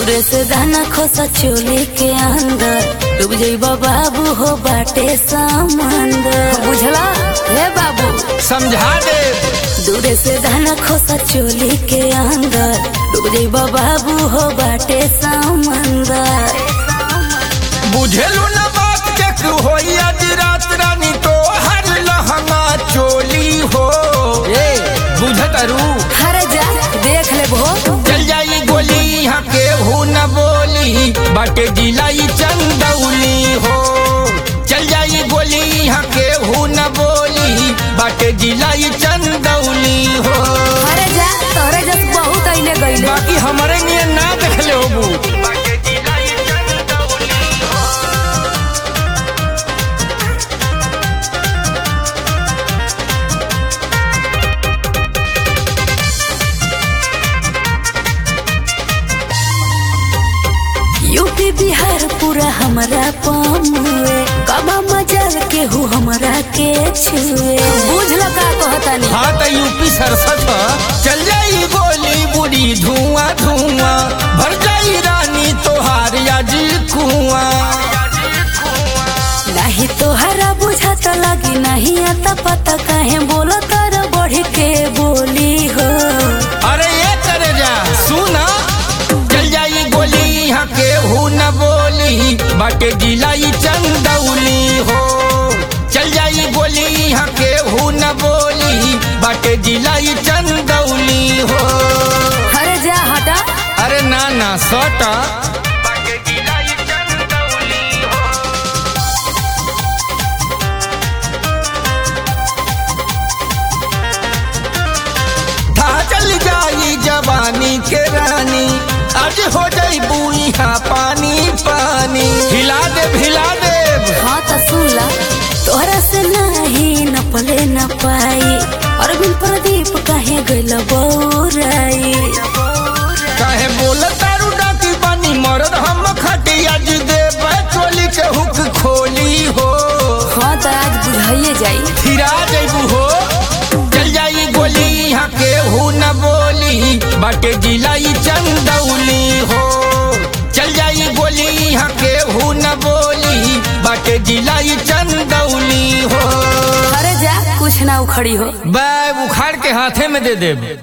दूरे से दाना खोसा चोली के अंदर डूब जाइबा बाबू हो बाटे समंदर बुझला हे बाबू समझा दे दूरे से दाना खोसा चोली के अंदर डूब जाइबा बाबू हो बाटे समंदर बुझेलू न बात के होई आज रात रानी तो हर लहंगा चोली हो ए बुझत अरू हर जा देख ले भो चल जाई गोली यहाँ के हु न बोली बाटे जिलाई चंदौली हो चल जाई गोली यहाँ के हु न बोली बाटे जिलाई चंदौली हो अरे जा तोरे जस बहुत अइले गइले बाकी हमारे लिए ना देखले होबू बाटे जिलाई चंदौली हो यूपी बिहार पूरा हमरा पमुए कबा मजल के हु हमरा के छुए बुझल का कहतानी हाँ तो यूपी सरसत ह। चल जाई गोली बुरी धुआं धुआं भर जाई रानी तोहार आज कुआं नहीं तोहरा बुझात लगी नहीं आता पता काहे बोलो तर बढ़ के बोली हो अरे ये करे जा सुना चल जाई गोली यहाँ के हु न बोली बाटे जिलाई चंदौली हो चल जाई गोली यहाँ के हु न बोली बाटे जिलाई चंदौली हो अरे जा हटा अरे ना ना सटा बाटे जिलाई चंदौली हो था चल जाई जवानी के रानी आज हो जाई बुइहा पानी पानी हिला दे हिला दे हाँ तो सुन ला तोहरा से नहीं न पले न पाई अरविंद प्रदीप काहे गइल बौराई काहे बोल तारू डाकी पानी मरद हम खटी आज दे चोली के हुक खोली हो हाँ तो आज बुझाइए जाई फिरा जैबू हो चल जाई गोली यहाँ के हु न बोली बाटे जिलाई चंदौली हो चल जाई गोली यहाँ के हु न बोली बाटे जिलाई चंदौली हो अरे जा कुछ ना उखड़ी हो बैग उखाड़ के हाथे में दे दे